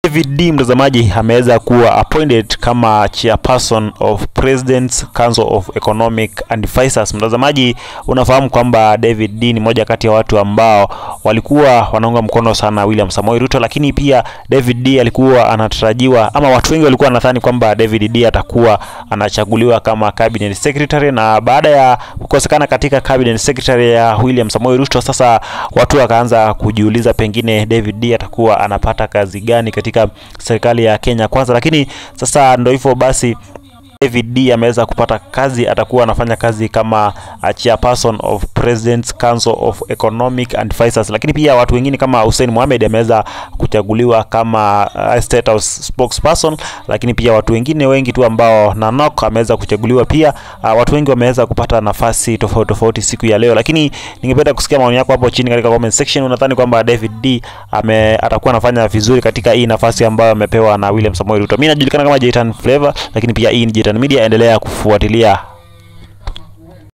David D mtazamaji ameweza kuwa appointed kama chairperson of President's Council of Economic Advisors. Mtazamaji, unafahamu kwamba David D ni moja kati ya watu ambao walikuwa wanaunga mkono sana William Samoei Ruto, lakini pia David D alikuwa anatarajiwa ama watu wengi walikuwa wanadhani kwamba David D atakuwa anachaguliwa kama cabinet secretary, na baada ya kukosekana katika cabinet secretary ya William Samoei Ruto, sasa watu wakaanza kujiuliza pengine David D atakuwa anapata kazi gani katika serikali ya Kenya Kwanza, lakini sasa ndo hivyo basi David D ameweza kupata kazi, atakuwa anafanya kazi kama uh, chairperson of President's Council of Economic Advisors, lakini pia watu wengine kama Hussein Mohamed ameweza kuchaguliwa kama uh, State House spokesperson, lakini pia watu wengine wengi tu ambao Nanok ameweza kuchaguliwa pia. Uh, watu wengi wameweza kupata nafasi tofauti tofauti siku ya leo, lakini ningependa kusikia maoni yako hapo chini katika comment section. Unadhani kwamba David D ame atakuwa anafanya vizuri katika hii nafasi ambayo amepewa na William Samoei Ruto? Mimi najulikana kama Jaytan Flavor, lakini pia hii ni Jaytan Media, endelea kufuatilia